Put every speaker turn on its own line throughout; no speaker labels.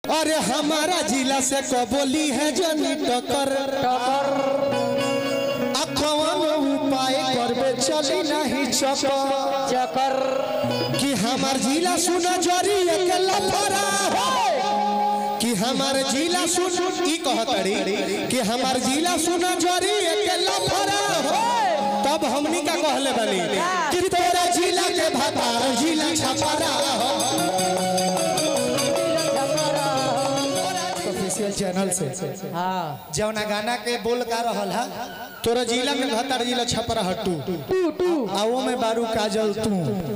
अरे हमारा जिला से कबोली है जनी टकर
टकर
अखवन उपाय करबे चली नहीं चकर
चकर
कि हमार जिला सुना जरी के लफरा कि हमार जिला सुन ई कहतड़ी कि हमार जिला सुना जरी के लफरा तब हमनी का कहले बनी कि तोरा जिला के भतार जिला छपरा ऑफिशियल चैनल से
हाँ
जौना गाना के बोल का रहल है तोरा जिला में भतार जिला छपरा हट्टू
टू टू
आओ में बारू काजल तू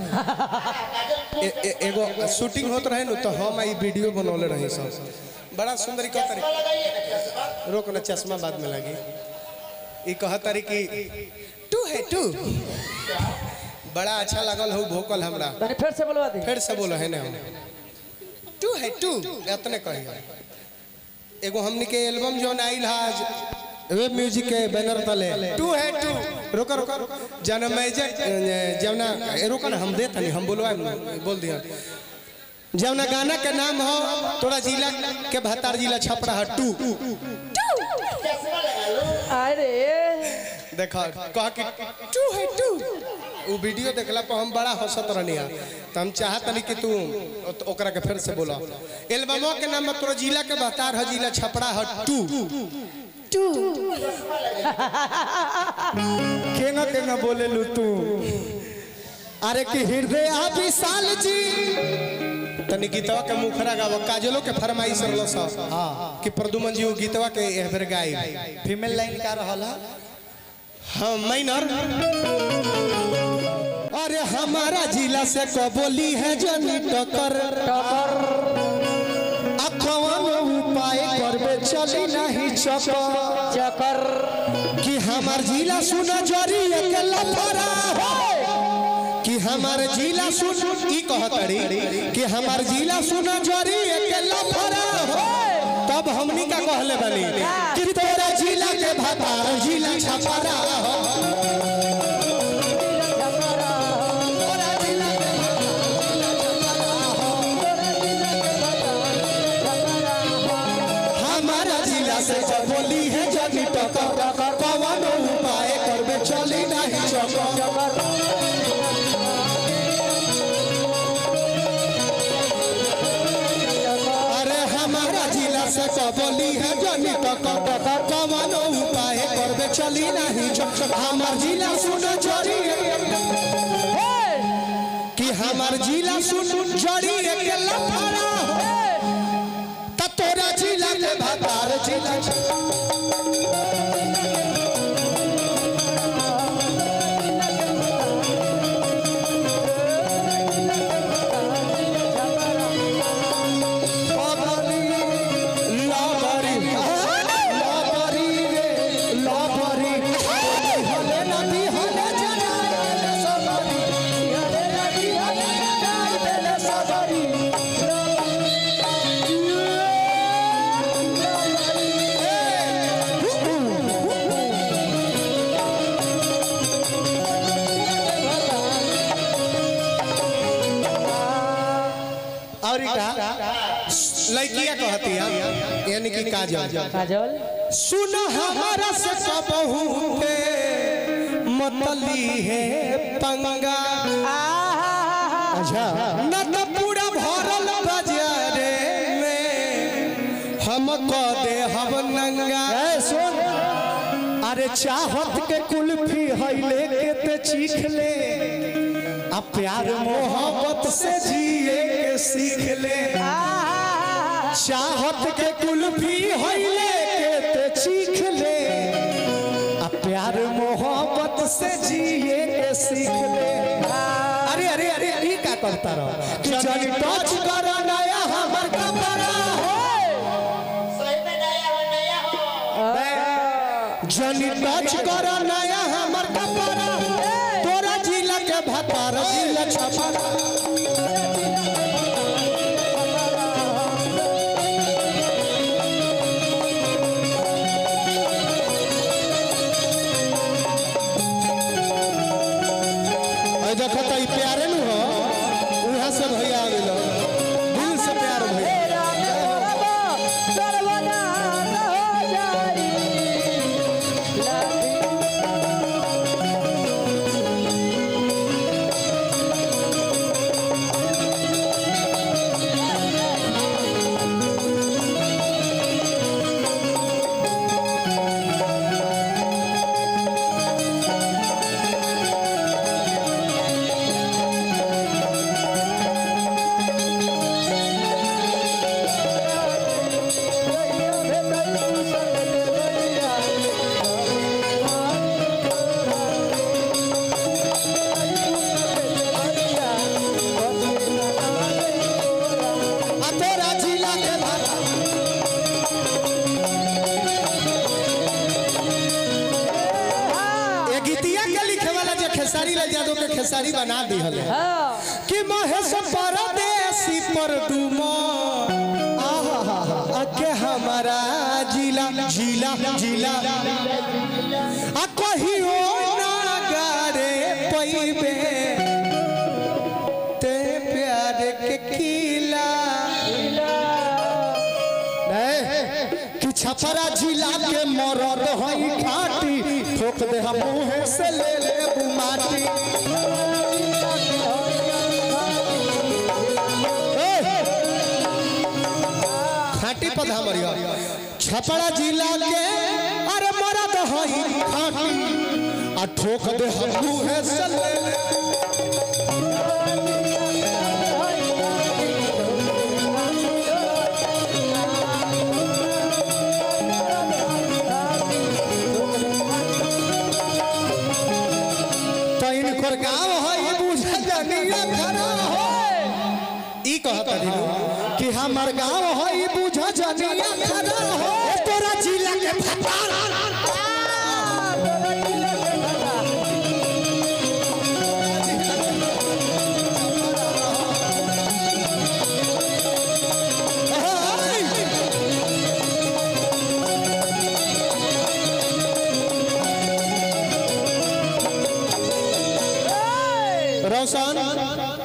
ए- ए- एगो शूटिंग होत रहे न तो हम ई वीडियो बनौले रहे सब बड़ा सुंदर ई कहतरी रोक ना चश्मा बाद में लगी ई कहतरी कि टू है टू बड़ा अच्छा लगल हो भोकल हमरा
तनी फिर से बोलवा दी
फिर से बोलो है ना टू है टू इतने कही एगो हमनी के एल्बम जो आइल है आज वेब म्यूजिक के बैनर तले टू है टू रुको रुको जन मैजिक जवना ए, रुको ना हम दे तनी हम बोलवा बोल दिया जवना गाना के नाम हो तोरा जिला के भतार जिला छपरा है टू
अरे
देखा कह कि टू है टू वो वीडियो देखला पर हम बड़ा हंसत रहनी है तो हम चाहत नहीं कि तू ओ- ओकरा के फिर से बोला एल्बमो के नाम में तोरा जिला के बहतार है जिला छपरा है टू टू केना केना बोले लू तू अरे कि हृदय आ विशाल जी तनी गीतवा के मुखरा गाव काजलो के फरमाइश रहलो सब कि प्रदुमन जी वो गीतवा के एह बेर गाई फीमेल लाइन का रहल है हाँ माइनर अरे हमारा जिला से कबोली है जनी टकर
टकर
अखवन उपाय करबे चली नहीं चकर
चकर
कि हमार जिला सुना जरी के लफरा कि हमार जिला सुन ई कहतड़ी कि हमार जिला सुना जरी के लफरा तब हमनी का कहले बनी कि तोरा जिला के भतार जिला छपरा हमारा जिला से बोली है जनी टकर कवन उपाय करबे चली नहीं चकर अरे हमारा जिला से कबोली है जनी टकर कवन उपाय करबे चली नहीं चकर हमार जिला सुन जरी कि हमार जिला सुन जरी के लफड़ा त तोरा जिला के भतार जिला लाबरी, लाबरी, लाबरी रे, लाबरी। हले नदी हले जनाए सबरी, हले नदी हले जनाए सबरी। और का लड़किया कहती है यानी कि काजल
काजल
सुन हमारा से सबहू पे मतली है पंगा अच्छा न तो पूरा भरल बाजारे में हम को दे हम नंगा सुन अरे चाहत के कुल्फी हैले के ते चीख ले आ प्यार मोहब्बत से जिए के सीख ले चाहत के कुल्फी हैले के ते चीख ले आ प्यार मोहब्बत से जिए के सीख ले अरे अरे अरे ये क्या करता रहो कि जब टच करो नया हमर कपड़ा हो जनी टच करो नया हमर कपड़ा तोरा जिला के भतार जिला छपरा अरे देखो तो ई प्यारे नु हो उहाँ से भैया आ गेलो दिल से प्यार भैया खेसारी लाल यादव के खेसारी बना दी हले
हाँ
कि महेश परदेसी पर दुमो के हमारा जिला जिला जिला आ कहियो ना गारे पैबे ते प्यार के किला नहीं, कि छपरा जिला के मरद हई खाटी ठोक दे हम मुँह से ले ले बुमाटी खाटी पधा मरिया छपरा जिला के अरे मरद हई खाटी आ ठोक दे हम मुँह से ले ले तो इनकर गाँव है बुझा जनिया खरा हो ई कहता दिनु कि हमर गाँव है बुझा जनिया खरा हो ए तोरा जिला के भतार रोशन